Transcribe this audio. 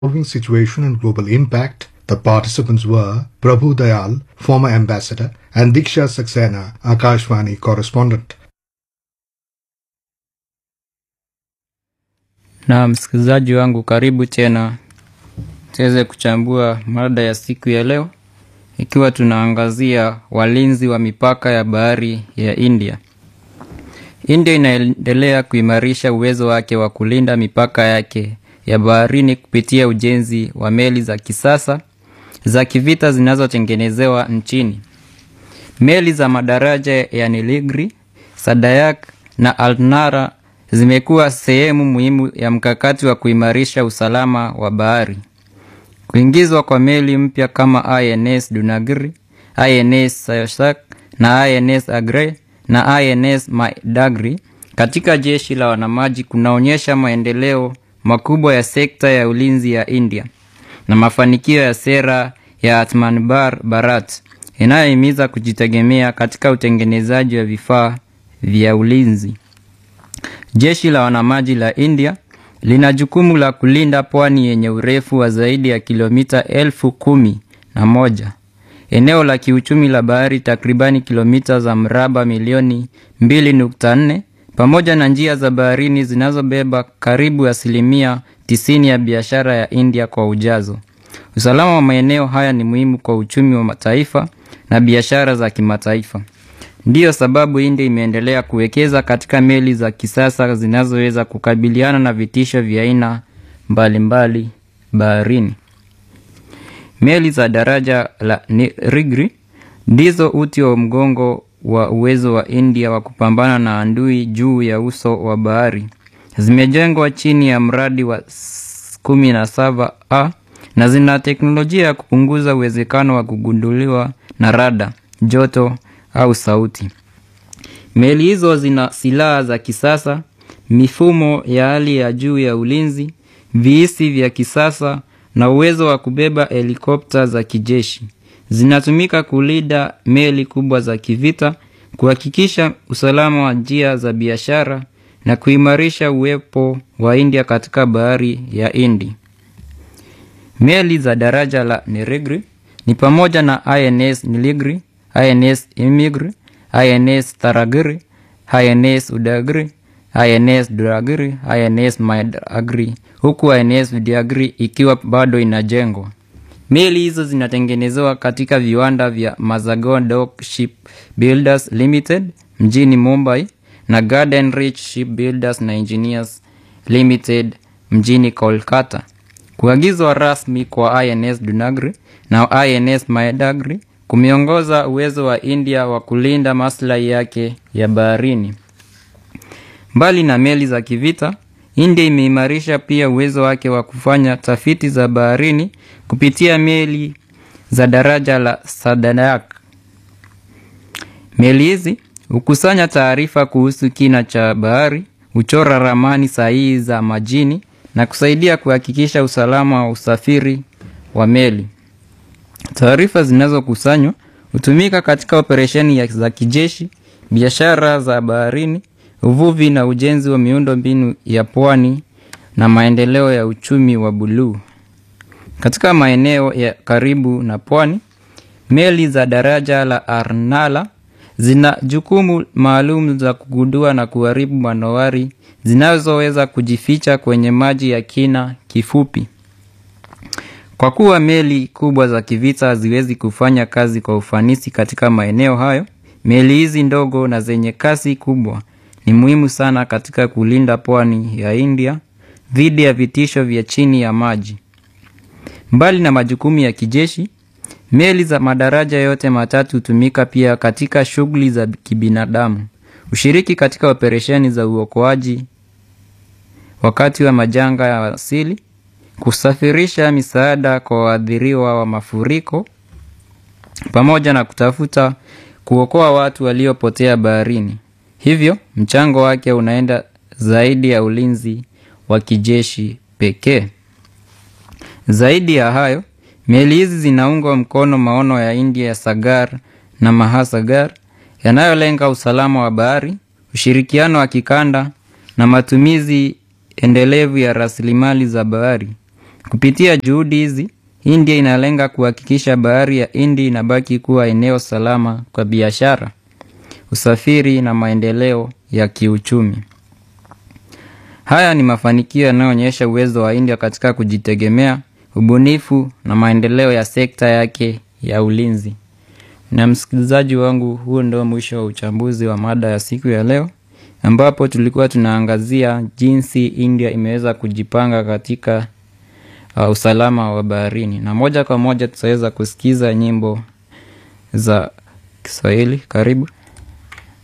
evolving situation and global impact, the participants were Prabhu Dayal, former ambassador, and Diksha Saxena, Akashvani correspondent. Na msikilizaji wangu, karibu tena tuweze kuchambua mada ya siku ya leo, ikiwa tunaangazia walinzi wa mipaka ya bahari ya India. India inaendelea kuimarisha uwezo wake wa kulinda mipaka yake ya baharini kupitia ujenzi wa meli za kisasa za kivita zinazotengenezewa nchini. Meli za madaraja ya Niligri, Sadayak na Alnara zimekuwa sehemu muhimu ya mkakati wa kuimarisha usalama wa bahari. Kuingizwa kwa meli mpya kama INS Dunagiri, INS Sayosak na INS Agre na INS Maidagri katika jeshi la wanamaji kunaonyesha maendeleo makubwa ya sekta ya ulinzi ya India na mafanikio ya sera ya Atmanirbhar Bharat inayohimiza kujitegemea katika utengenezaji wa vifaa vya ulinzi. Jeshi la wanamaji la India lina jukumu la kulinda pwani yenye urefu wa zaidi ya kilomita elfu kumi na moja, eneo la kiuchumi la bahari takribani kilomita za mraba milioni 2.4 pamoja na njia za baharini zinazobeba karibu asilimia 90 ya biashara ya India kwa ujazo. Usalama wa maeneo haya ni muhimu kwa uchumi wa mataifa na biashara za kimataifa. Ndiyo sababu India imeendelea kuwekeza katika meli za kisasa zinazoweza kukabiliana na vitisho vya aina mbalimbali baharini. Meli za daraja la Nilgiri ndizo uti wa mgongo wa uwezo wa India wa kupambana na adui juu ya uso wa bahari. Zimejengwa chini ya mradi wa 17A na zina teknolojia ya kupunguza uwezekano wa kugunduliwa na rada, joto au sauti. Meli hizo zina silaha za kisasa, mifumo ya hali ya juu ya ulinzi, viisi vya kisasa na uwezo wa kubeba helikopta za kijeshi. Zinatumika kulinda meli kubwa za kivita, kuhakikisha usalama wa njia za biashara na kuimarisha uwepo wa India katika bahari ya Hindi. Meli za daraja la Nilgiri ni pamoja na INS Nilgiri, INS Imigri, INS Taragiri, INS Udagiri, INS Duragiri, INS Maidagri, huku INS Vidyagiri ikiwa bado inajengwa. Meli hizo zinatengenezewa katika viwanda vya Mazagon Dock Shipbuilders Limited mjini Mumbai na Garden Rich Shipbuilders na Engineers Limited mjini Kolkata. Kuagizwa rasmi kwa INS Dunagiri na INS Maidagri kumeongoza uwezo wa India wa kulinda maslahi yake ya baharini. Mbali na meli za kivita, India imeimarisha pia uwezo wake wa kufanya tafiti za baharini kupitia meli za daraja la Sadayak. Meli hizi hukusanya taarifa kuhusu kina cha bahari, huchora ramani sahihi za majini na kusaidia kuhakikisha usalama wa usafiri wa meli. Taarifa zinazokusanywa hutumika katika operesheni za kijeshi, biashara za baharini, uvuvi na ujenzi wa miundo mbinu ya pwani na maendeleo ya uchumi wa buluu. Katika maeneo ya karibu na pwani, meli za daraja la Arnala zina jukumu maalum za kugundua na kuharibu manowari zinazoweza kujificha kwenye maji ya kina kifupi. Kwa kuwa meli kubwa za kivita haziwezi kufanya kazi kwa ufanisi katika maeneo hayo, meli hizi ndogo na zenye kasi kubwa ni muhimu sana katika kulinda pwani ya India dhidi ya vitisho vya chini ya maji. Mbali na majukumu ya kijeshi, meli za madaraja yote matatu hutumika pia katika shughuli za kibinadamu. Ushiriki katika operesheni za uokoaji wakati wa majanga ya asili, kusafirisha misaada kwa waathiriwa wa mafuriko, pamoja na kutafuta kuokoa watu waliopotea baharini. Hivyo, mchango wake unaenda zaidi ya ulinzi wa kijeshi pekee. Zaidi ya hayo, meli hizi zinaunga mkono maono ya India ya Sagar na Mahasagar yanayolenga usalama wa bahari, ushirikiano wa kikanda na matumizi endelevu ya rasilimali za bahari. Kupitia juhudi hizi, India inalenga kuhakikisha bahari ya Hindi inabaki kuwa eneo salama kwa biashara, usafiri na maendeleo ya kiuchumi. Haya ni mafanikio yanayoonyesha uwezo wa India katika kujitegemea, ubunifu na maendeleo ya sekta yake ya ulinzi. Na msikilizaji wangu, huo ndio mwisho wa uchambuzi wa mada ya siku ya leo, ambapo tulikuwa tunaangazia jinsi India imeweza kujipanga katika uh, usalama wa baharini, na moja kwa moja tutaweza kusikiza nyimbo za Kiswahili. Karibu.